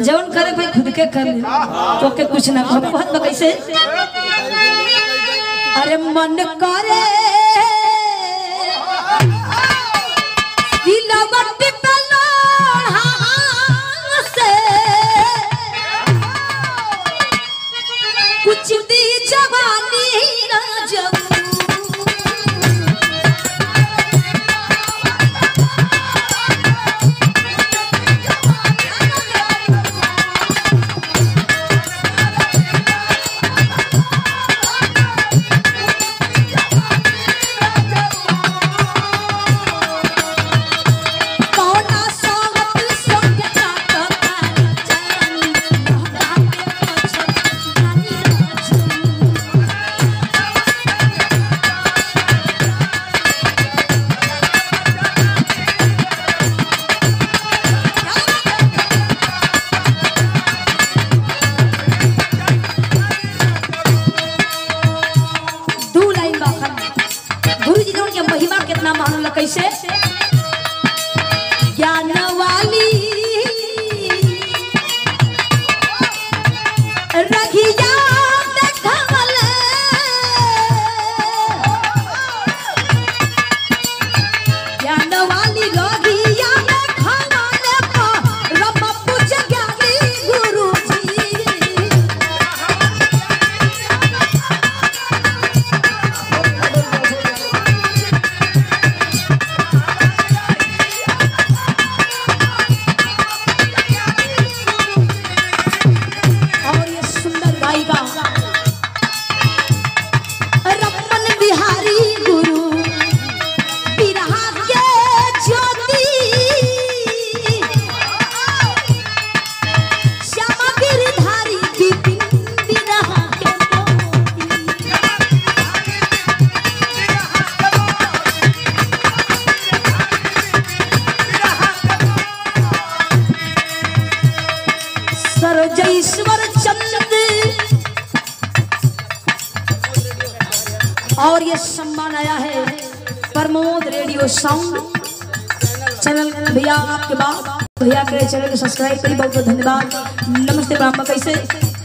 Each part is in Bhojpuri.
जवन करे भाई खुद के कर ले तो के कुछ ना हम कहत बा कैसे अरे मन करे दिलवट पे लोढ़ा से कुछ दी जवानी ना जब कौना सोवत संग काटता जानी मोहब्बत जानी दू लाइन बाखन गुरु जी के महिमा कितना मानल कैसे ज्ञान वाली रघिया देखवल ज्ञान वाली रघिया देखवल रब पूज ज्ञानी गुरु जी और ये सुंदर गायिका रमन बिहारी गुरु बिरहा के ज्योति श्यामा गिरधारी विपिन बिरहा के मोती सरोजेश्वर चंद और ये सम्मान आया है प्रमोद रेडियो साउंड चैनल भैया आपके बाद भैया के चैनल को सब्सक्राइब करी बहुत बहुत धन्यवाद नमस्ते ब्राह्मण कैसे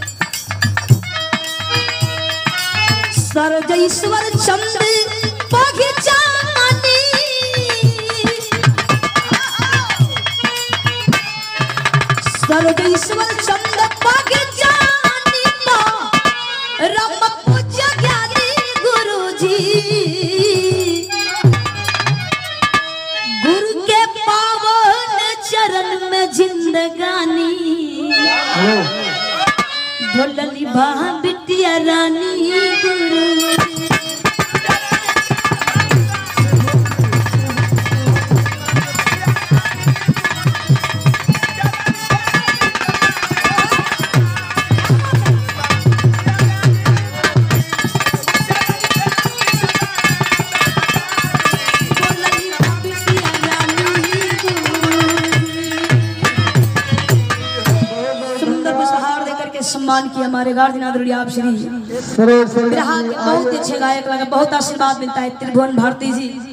सरोजेश्वर चंद बगीचानी सर्वेश्वर चंद पग जानी तो रम पूज्य ज्ञानी गुरु जी गुरु के पावन चरण में जिंदगानी ढोलनी बा बिटिया रानी गुरु ढोलनी बा बिटिया रानी गुरु सुंदर उपहार देकर के सम्मान किया हमारे गार्जियन आदरणीय आप श्री सरोज बिरहा के बहुत अच्छे गायक लगा बहुत आशीर्वाद मिलता है त्रिभुवन भारती जी